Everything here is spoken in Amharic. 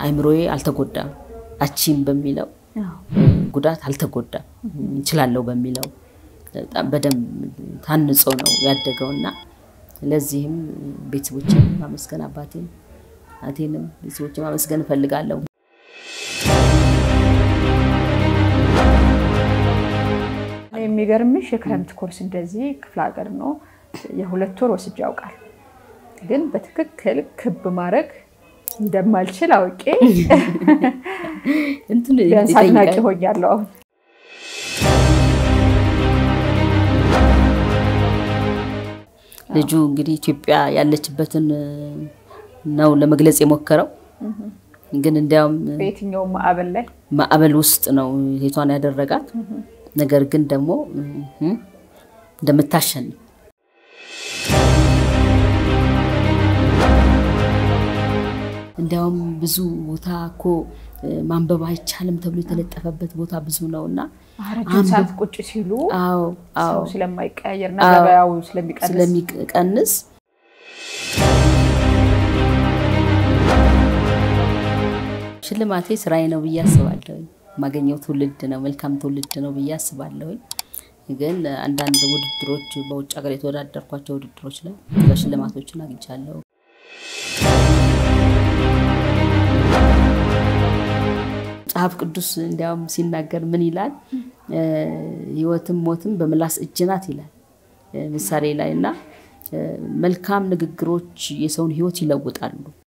አይምሮዬ አልተጎዳም። አቺም በሚለው ጉዳት አልተጎዳም። እችላለሁ በሚለው በጣም በደንብ ታንጾ ነው ያደገው እና ለዚህም ቤተሰቦችን ማመስገን አባቴን እናቴንም ቤተሰቦችን ማመስገን እፈልጋለሁ። የሚገርምሽ የክረምት ኮርስ እንደዚህ ክፍለ ሀገር ነው የሁለት ወር ወስጄ ያውቃል። ግን በትክክል ክብ ማድረግ እንደማልችል አውቄ እንትን ቢያንስ አድናቂ ሆኛለሁ አሁን። ልጁ እንግዲህ ኢትዮጵያ ያለችበትን ነው ለመግለጽ የሞከረው። ግን እንዲያውም በየትኛውም ማዕበል ላይ ማዕበል ውስጥ ነው ሴቷን ያደረጋት። ነገር ግን ደግሞ እንደምታሸንፍ እንዲያውም ብዙ ቦታ እኮ ማንበብ አይቻልም ተብሎ የተለጠፈበት ቦታ ብዙ ነው እና ረጅም ሰዓት ቁጭ ሲሉ አዎ አዎ ሰው ስለማይቀያየር እና ገበያው ስለሚቀንስ ስለሚቀንስ ሽልማቴ ስራዬ ነው ብዬ አስባለሁ። የማገኘው ትውልድ ነው፣ መልካም ትውልድ ነው ብዬ አስባለሁ። ግን አንዳንድ ውድድሮች በውጭ ሀገር የተወዳደርኳቸው ውድድሮች ላይ በሽልማቶችን አግኝቻለሁ። መጽሐፍ ቅዱስ እንዲያውም ሲናገር ምን ይላል? ሕይወትም ሞትም በምላስ እጅ ናት ይላል ምሳሌ ላይ እና መልካም ንግግሮች የሰውን ሕይወት ይለውጣሉ።